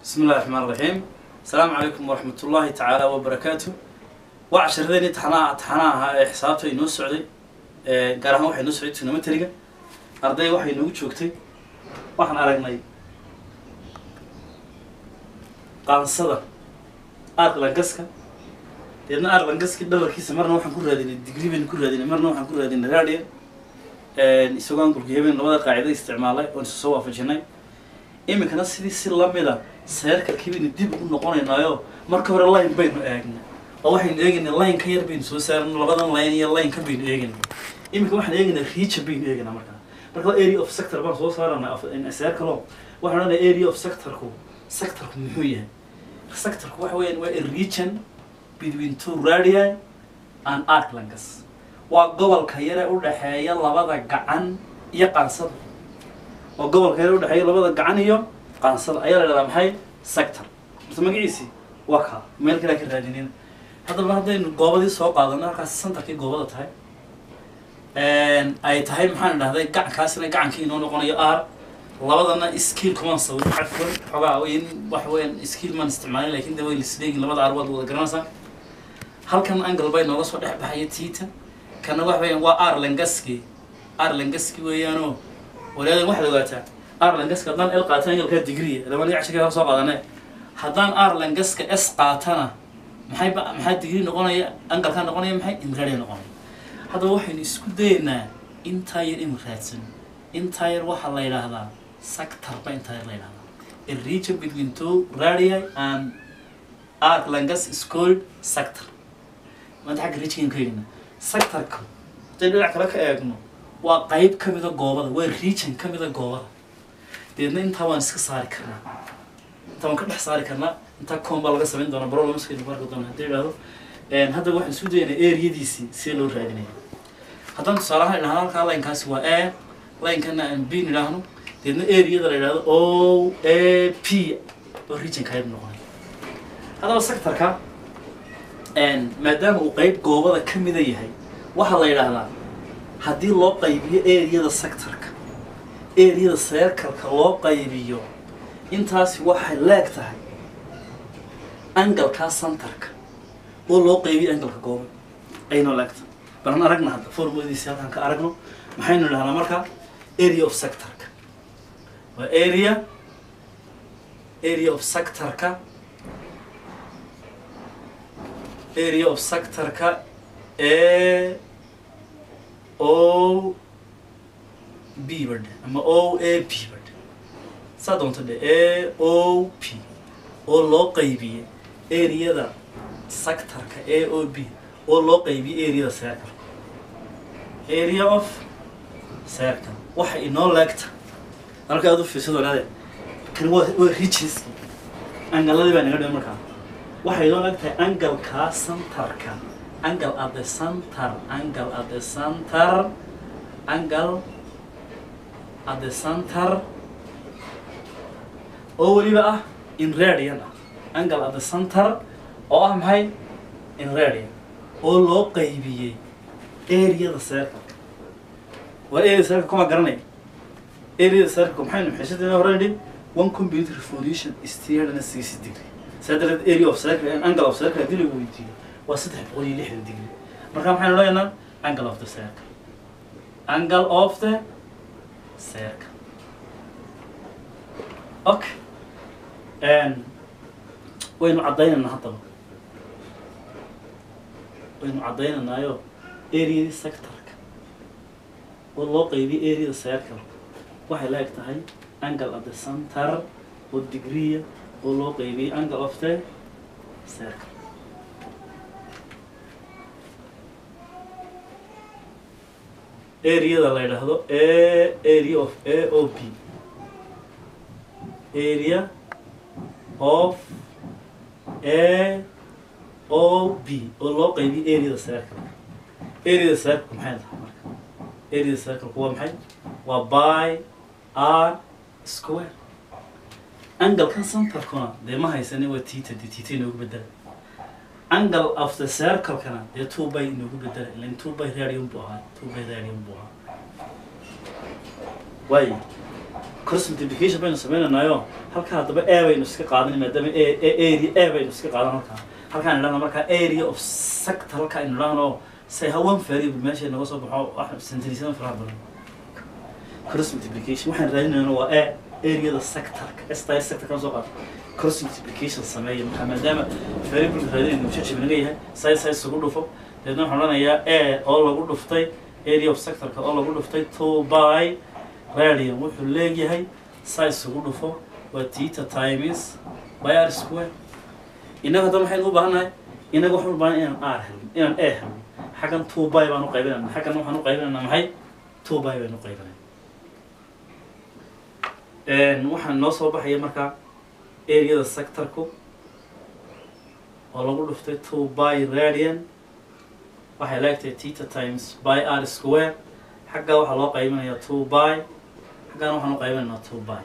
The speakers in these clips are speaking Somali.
بسم الله الرحمن الرحيم السلام عليكم ورحمة الله تعالى وبركاته وعشرتين امتحانها امتحانها حسابته inoo socday ee gaar ahaan waxay inoo socday trigonometriga arday waxay inoogu joogtay waxaan aragnay qaansada arlangaska deedna arlangaski dhabarkiisa marna waxaan ku raadinay degree baynu ku raadinay marna waxaan ku raadinay radian isagoo angulka habeen labada qaacida isticmaalay oon isu soo waafajinay iminkana sidii si lamida seerkalkii baynu dib u noqonaynaayo marka hore line baynu eegnay oo waxaynu eegaynaa line ka yar baynu soo saarnay labadan line iyo line ka baynu eegaynay iminka waxaan eegaynaa region baynu eegaynaa markaa marka area of sector baan soo saaranaa seerkalo waxaan odhanaya area of sectorku sectorku muxuu yahay sectorku waxa weeyaan waa a region between two radii and arclangas waa gobolka yare u dhexeeya labada gacan iyo qaansada oo gobolka yare u dhexeeya labada gacan iyo qaansada ayaa la dhahdaa maxay sector mase magaciisi waa kaa meel kale ka raadinin haddaba haddaynu goobadii soo qaadano halkaas centerkii goobada tahay ay tahay maxaan dhahday gacankaasina gacankii inoo noqonayo r labadana skill kumaan sawir cadfan xoogaa in wax weeyaan skill maan isticmaalin lakin de way lisleegin labada ar waad wada garanaysaa halkan angle bay nooga soo dhex baxaya tita kana wax weeyaan waa arlangaski arlangaski weeyaanoo walaadan waxaad ogaataa arlangaska haddaan l qaata angalkaa degree laba nig cashirka soo qaadane haddaan arlangaska s qaatana maxay ba maxaa degree noqonaya angalkaa noqonaya maxay imradia noqonaya haddaba waxaynu isku dayaynaa intaa yar inu raadsan intaa yar waxaa la yidhaahdaa sector ba intaa yar la yidhahdaa a region between two radii and arlangas is called sector maanta xagga regionkan ka eegna sectorka haddaynu dhinac kale ka eegno waa qayb ka mida goobada waa region ka mida goobada deedna intaa waan iska saari karnaa intaa waan ka dhex saari karnaa intaa coon baa laga samayn doonaa problemskaynu ku arki doona haddii idhahdo haddaba waxaan isku dayaynaa areadiisii sidee loo raadinaya haddaan tusaalahaan idhahno halkaa linekaasi waa a linekana aan b idhaahno deedna areada la idhahdo o a p oo region qayb noqonay haddaba sectorka maadaama uu qayb goobada ka mida yahay waxaa la yidhaahdaa haddii loo qaybiyo areada sectorka areada seerkalka loo qaybiyo intaasi waxay leeg tahay angalkaa centerka oo loo qaybiyo angalka gooba aynoo leeg tahay balan aragna hadda formuladiisi halkaan ka aragno maxaynu idhahnaa marka area of sectorka waa area area of sectorka area of sectorka a o b bad ama o a p bad saa doonta dhe a o p oo loo qaybiyey areada sectorka a o b oo loo qaybiyey areada circle area of circle waxa inoo leegta halka aad u fiirsado laade kan waa waa rijiski angaladii baa naga dhiman markaa waxay inoo leegtahay angalkaa centerka angle at the center angle at the center angle at the center oo weliba ah in radian ah angle at the center oo ah maxay in radian oo loo qaybiyey areada circle waa area circle kuma garanay areada circle maxaynu xishadeena hore nidhi one computer revolution is three hundred and sixty degree saa darteed area of circle and angle of circle haddii lagu weydiiyo waa saddex boqol iyo lixdan degree marka maxaynu leenaha angle of the circle angle of the circle okay waynu caddaynaynaa haddaba waynu caddaynaynaayo areadii sectorka oo loo qaybiyay areada circle waxay la eg tahay angle of the center oo degreea oo loo qaybiyay angle of the circle areada la yidhaahdo a area of a o b area of a o b oo loo qaybiyay areada circle areada circle maxay tahay marka areada circle waa maxay waa by r square angalkan centerkuna dee ma haysani waa tita dee tita inoogu bedela angle of the circlekana dee two by inoogu bedela ilan two by radian buu ahaa two by radian buu ahaa waayo cross multiplication baynu sameynaynayo halkaa haddaba a baynu iska qaadanay maadaama a a- area a baynu iska qaadan halkaa halkaan idhahna markaa area of sector halkaa aynu idhahno say hawan variable meesha naga soo baxo wax centrisada faraha badan cross multiplication waxaan raadinayna waa a areada sectorka sti sector kan soo qaata cross multiplication sameeya markaa maadaama variable raadinayna ujeejib naga yahay say say isugu dhufo deedna waxaan odhanayaa a oo lagu dhuftay area of sectorka oo lagu dhuftay two by radian wuxuu leeyahay saa isugu dhufo waa tita times by r square innaga hadda maxaynu u baahannahay innaga waxaan u baahan inaan r helno inaan a helno xaggan two by baan u qaybinayna xaggan waxaan u qaybinaynaa maxay two by baynu u qaybinayna waxaan noo soo baxaya markaa areada sectorku oo lagu dhuftay two by radian waxay leegtahay tita times by r square xaggaa waxaa loo qaybinayaa two by xaggaan waxaan u qaybinaynaa two by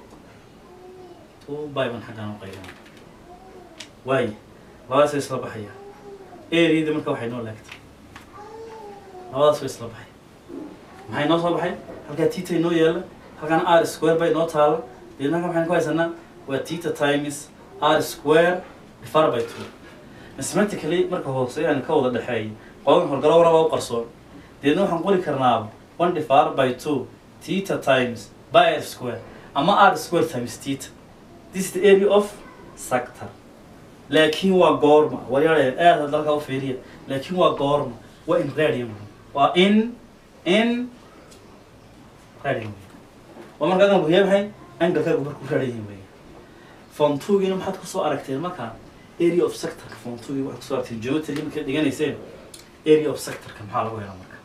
two by baan xaggaan u qaybinaya waaye labadaas way isla baxaya areada marka waxay noo leegtay labadaas way isla baxay maxay noo soo baxay halkaa tita inoo yaala halkaan r square bay noo taala deedna halkan waxaynu ku haysanaa waa tita times r square divided by two mathematically marka hoose aan ka wada dhexeeyay qodan horgalo waraba u qarsoon deedna waxaan qori karnaa one divided by two theta times by r square ama r square times theta this is the area of sector laakiin waa goorma waryaale aad hadda halkaa u fiiriya laakiin waa goorma waa in radian waa in in radian waa marka agan buhiya maxay angalkaagu markuu radian wey form two-giina maxaad kusoo aragteen markaa area of sectorka form two-gi waxaad kusoo aragteen geometry markaad dhiganayseen area of sectorka maxaa lagu helaa marka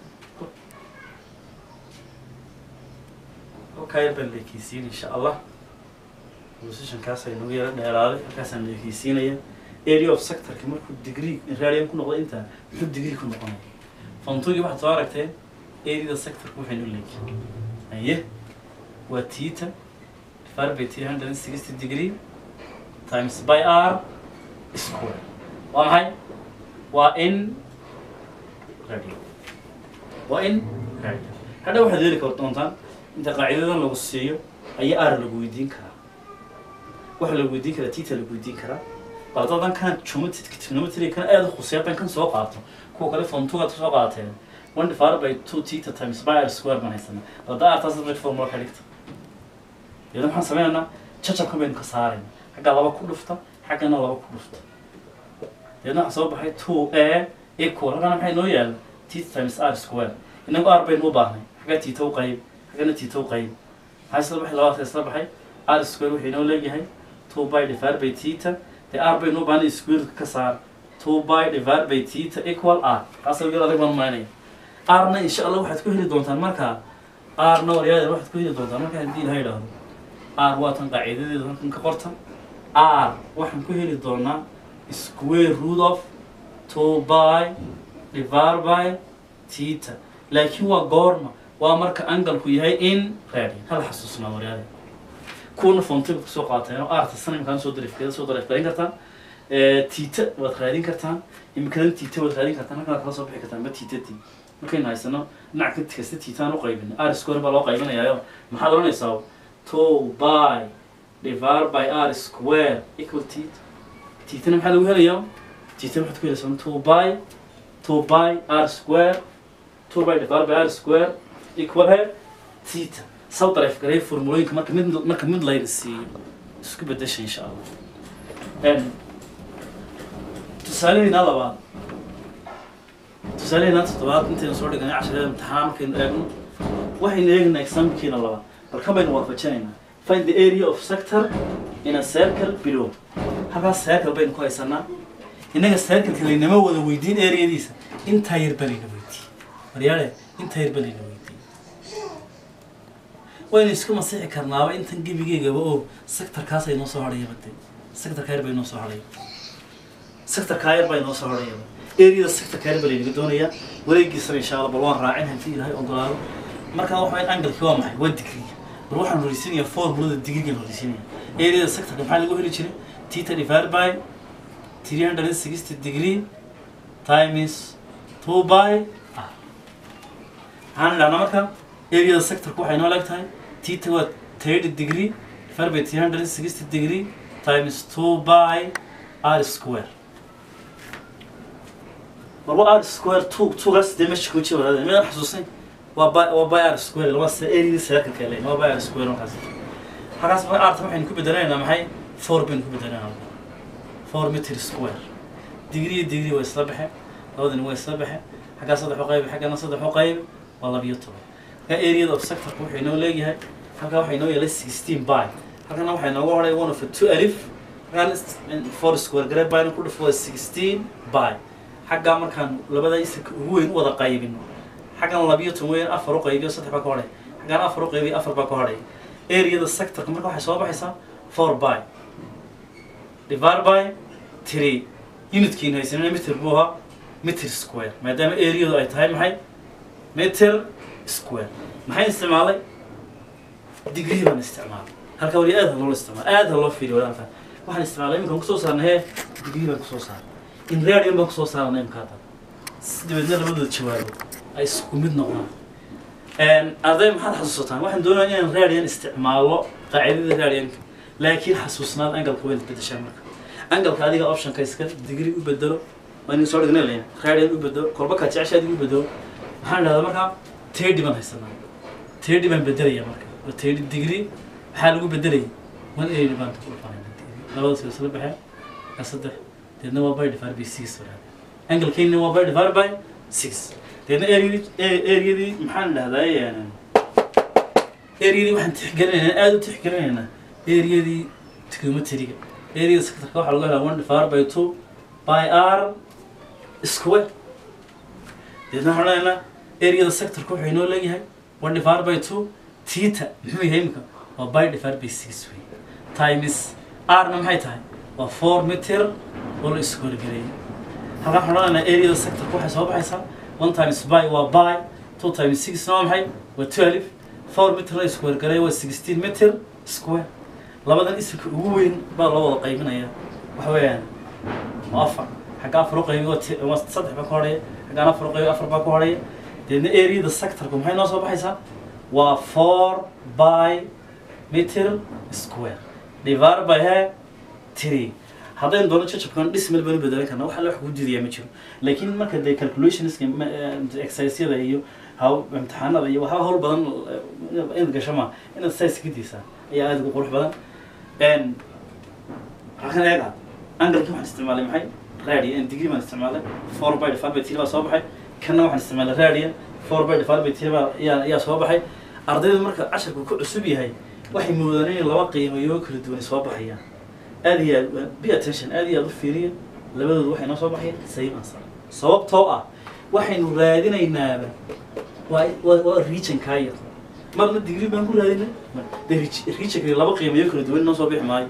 halkaa yar baan leekeysiin insha allah positionkaas ay nagu yaro dheeraaday halkaasaan leekeysiinaya area of sectorka markuu degree radian ku noqdo intaa muxuu degree ku noqonaya form two-gi waxaad soo aragteen areada sectorka waxaynu leekiin aye waa theta divided by three hundred and sixty degree times by r square waa maxay waa in radian waa in radian hadha waxaad heli kar doontaan inta qaacidadan lagu siiyo ayaa r lagu weydiin karaa waxa lagu weydiin karaa tita lagu weydiin karaa bal dadan kan geometry trigonometry kan aad u khuseeya haddaan kan soo qaato kuwa kale form two-gaad soo qaateen one divided by two theta times by r square baan haysanaa balda artaas mid formula ka dhigta iyadoo maxaan sameynaynaa jajabkan baynu ka saarayna xaggaa laba ku dhufta xaggana laba ku dhufta iyadna waxaa soo baxay two a equal halkana maxay noo yaala theta times r square inagu r baynu u baahnay xaggaa tita u qayb xaggana tita u qayb maxaa isla baxay labaadka isla baxay r square wuxuu inoo leeyahay two by divided by theta dee r baynu u baahnay square ka saar two by divided by theta equal r taas yar adag baan umaynaya rna insha allah waxaad ku heli doontaan markaa rna waryaadeen waxaad ku heli doontaan markaa haddii ilaha idhaahdo r waa tan qaacidadeedu halkan ka qorta r waxaan ku heli doonaa square root of two by divided by theta laakiin waa goorma waa marka angalku yahay in radian hala xasuusnaa waryaadeen kuwana fontib kusoo qaateen oo arta sanimkaan soo darifkeeda soo darifgarin kartaan tita waad raadin kartaan imikadan tita waad raadin kartaan halkan waad kala soo bixi kartaan ma titati markaynu haysano dhinac ka kasta titaan u qaybin r square baa loo qaybinayaayo maxaad odhanaysaa two by divided by r square equal tita titana maxaa lagu helayaa titana waxaad ku helaysaa two by two by r square two by divided by r square equal he tita saw darif garay formulooyinka marka mid marka mid layna siiyo isku bedesha insha allah tusaalehayna labaad tusaalehayna toddobaad intaynu soo dhiganay casharada imtixaan markaynu eegno waxaynu eegnaa examkiina labaad bal kan baynu waafajinaynaa find the area of sector in a circle below halkaas circle baynu ku haysanaa innaga circleka laynama wada weydiin areadiisa intaa yar ba layna weydiiyey waryaale intaa yar ba layna weydiiyey waynu isku masixi karnaaba intan gebigeygaba oo sectorkaas ay noo soo hadhaya bade sectorka yar bay noo soo hadhaya sectorka yar bay noo soo hadhayaba areada sectorka yar ba laynaga doonayaa wareegiisana insha allah bal waan raacin haddii ilaahay ogolaado markaa waxa angalki waa maxay waa degree bal waxaan horeysiinayaa formulada degreegan horeysiinaya areada sectorka maxaa lagu heli jiray theta divided by three hundred and sixty degree times two by r maxaan idhahnaa marka areada sectorka waxay noo leeg tahay theta waa 30 degree divided by 360 degree times 2 by r square marwa r square two twogaas dee meesha ku jira wadaadeen midaan xasuusnay waa by waa by r square laba se area circle kale waa by r square markaas halkaas marka arta waxaynu ku bedelaynaa maxay four baynu ku bedelaynaa four meter square degree iyo degree waa isla baxeen labadani waa isla baxeen xaggaa saddex u qaybi xaggana saddex u qaybi waa labiyo toban halkaa areada of sectorka wuxuu inoo leeyahay halkaa waxaa inoo yeelay sixteen by halkana waxaa inooga horay one of a two alif halkaan four square gare byna ku dhufo waa sixteen by xaggaa markaan labada isirka ugu weyn u wada qaybino xaggan labiyo toban weyn afar u qaybiyo saddex baa ka hodhay xaggan afar u qaybiyo afar baa ka hodhay areada sectorka marka waxay soo baxaysaa four by divide by three unitkiina haysanina meter buu ahaa meter square maadaama areadu ay tahay maxay meter square maxay isticmaalay degree baan isticmaalay halka wali aad ha loola isticmaala aad ha loo fiiriyo walaalka waxaan isticmaalay iminkaan kusoo saarnay hee degree baan kusoo saaray in radian baan kusoo saarnay imika hadda si dabeedna labadooda jawaabo ay isku mid noqdaan arday maxaad xasuusataan waxaan doonayaa inaan radian isticmaalo qaacidada radianka laakiin xasuusnaad angalka wayna bedeshaan marka angalka adiga optionka iska degree u bedelo waa inuu soo dhignay layn radian u bedelo kolba kaa jecesha adiga u bedelo waxaan dhahdaa markaa tedi baan haysanaa tedi baan bedelaya marka waa tedi degree maxaa lagu bedelaya one eighty baan ku dhufanayna labada soo isla baxeen ka saddex deedna waa by divided by six wadaada angalkeena waa by divided by six deedna areadii areadii maxaan dhahdaa areadii waxaan tixgelinaynaa aada u tixgelinaynaa areadii trigonometriga areada sectorka waxaa lagu helaa one divided by two by r square deedna waxaan odhanaynaa areada sectorka wuxuu inoo leeyahay one divided by two tita muxuu yahay imika waa by divided by six wey times rna maxay tahay waa four meter oo la isku horgereeyay halkaan waxaan odhanaynaa areada sectorka waxay soo baxaysaa one times by waa by two times six waa maxay waa twelve four meter la isku horgereeya waa sixteen meter square labadan isirka ugu weyn baa loo wada qaybinaya waxa weeyaan waa afar xagga afar u qaybi waa ti- waa saddex baa ka hodhaya xaggaan afar u qaybi afar baa ka hodhaya deedna areada sectorka maxay noo soo baxaysaa waa four by meter square divided by he three haddaynu doono jajabkan dhismal banu bedelan karna waxa wax kugu diidayaa ma jiro laakiin marka dee calculationska exercisyada iyo haw imtixaanada iyo waxaa hawl badan eh, inaad gasho ma inaad size ka diisaa ayaa aada ugu qurux badan n halkan eega angalki waxaan isticmaalay maxay radian degree baan isticmaalay four by divided by three baa soo baxay kanna waxaan isticmaalay radian four by divided by three baa ayaa ayaa soo baxay ardayda marka casharku ku cusub yahay waxay moodaan inay laba qiimayo kala duwan soo baxayaan aad iyo aad be attention aad iyo aad u fiiriya labadoodu waxay noo soo baxayaan same answer sababtoo ah waxaynu raadinaynaaba waa waa waa region kaa yar marna degree baan ku raadinay mar de region laba qiimayo kala duwan noo soo bixi maayo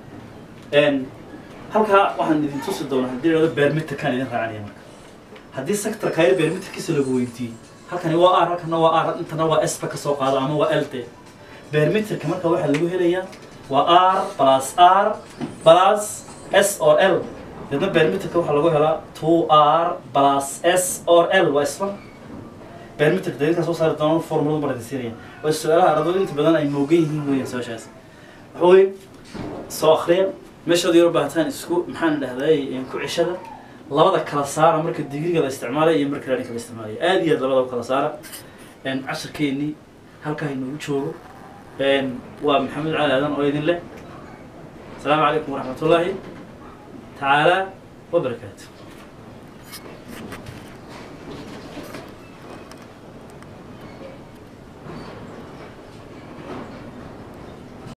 n halkaa waxaan idin tusi doonaa haddii dhahdo barometerkaan idin raacanaya marka haddii sector kaayo barometerkiisa lagu weydiiyey halkani waa r halkana waa r intana waa s ba ka soo qaado ama waa l d barometerka marka waxaa lagu helayaa waa r plus r plus s or l deedna barometerka waxaa lagu helaa two r plus s or l waa isla barometerka dadinkaa soo saari doona formulada baradisiinaya waa su-aalaha ardaydu inta badan ay moogan yihiin weeyaan su-aashaas waxa weye soo akriya meeshaad yaro baahataan isku maxaan dhahday ku cishada labada kala saara marka digriga la isticmaalay iyo marka raadinka la isticmaalay aad iyo aad labada u kala saara casharkeennii halkaa inoogu joogo waa maxamed cali aadan oo idin leh asalaamu calaykum waraxmat ullaahi tacaala wabarakaatu